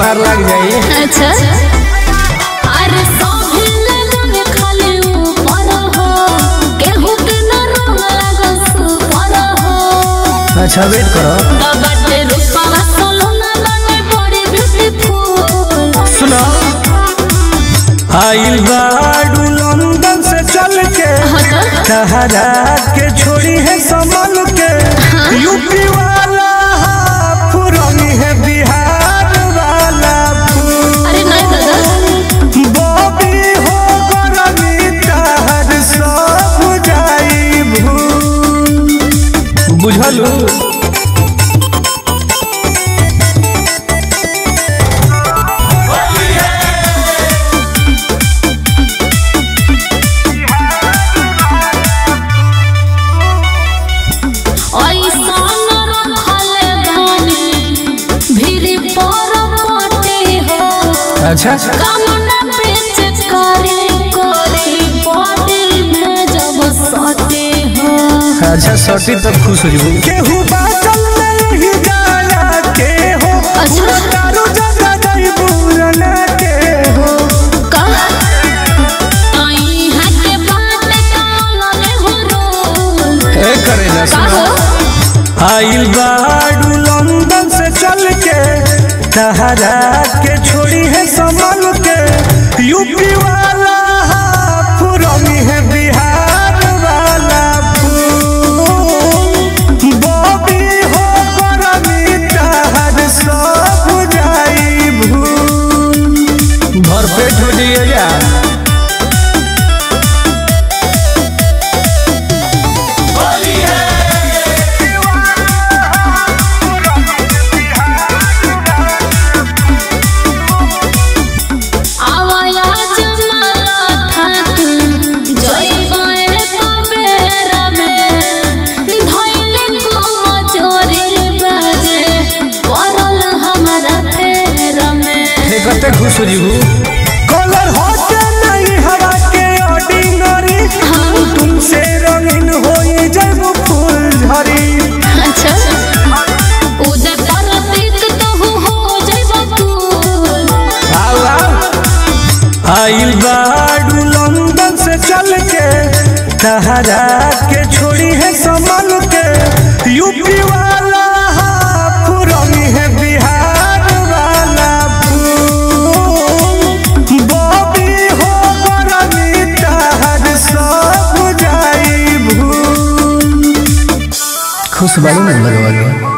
हमार लग जाई अच्छा अरे सोहे लगन खाली ऊपर हो केहू के न रंग लागल सुपर हो अच्छा वेट करो दबटे रूपवा सोलना लगे बड़ी ब्यूटीफुल सुनो आइल बाडू लंदन से चल के कहरा के छोड़ी है संभल के यूपी वाला पुरानी है बिहार वाला फूल। अरे नहीं दादा बॉबी हो गरमी तहर सब जाई भूल बुझलू ऐसा न रखले बानी भीड़ पर पटे हो अच्छा कामना पेच करे करे बॉडी में जब सटे हो अच्छा सटी तब खुश हो जबू केहू बाचल नहीं जाला के हो अच्छा। तारो जगह नहीं भूलना के हो का आई हटे बात कालने हो रोल ए करे ना का हो आइल बाडू लंदन से चल के कहरा के छोड़ी है संभल के यूपी वाला पुरानी है बिहार वाला फूल। बॉबी हो गरमी तहर सब जाई भूल भरपेट हो जाइए यार आवाया जमाला थाक जय बाए कबेर में धइले को मजोरी बाजे परल हमारा फेर में कते खुश हो जीबू कलर होते नहीं हवा के ऑर्डिनरी तुमसे रंगीन होई जब फूल झरी अच्छा उदय परतीक तो हो जइब तू आओ आओ आइल बाडू लंदन से चल के कहरा के छोड़ी है संभल के यूपी वाला पुरानी है बिहार वाला फूल। बॉबी हो गरमी तहर सब जाई भूल खुश बालू नंबर वाला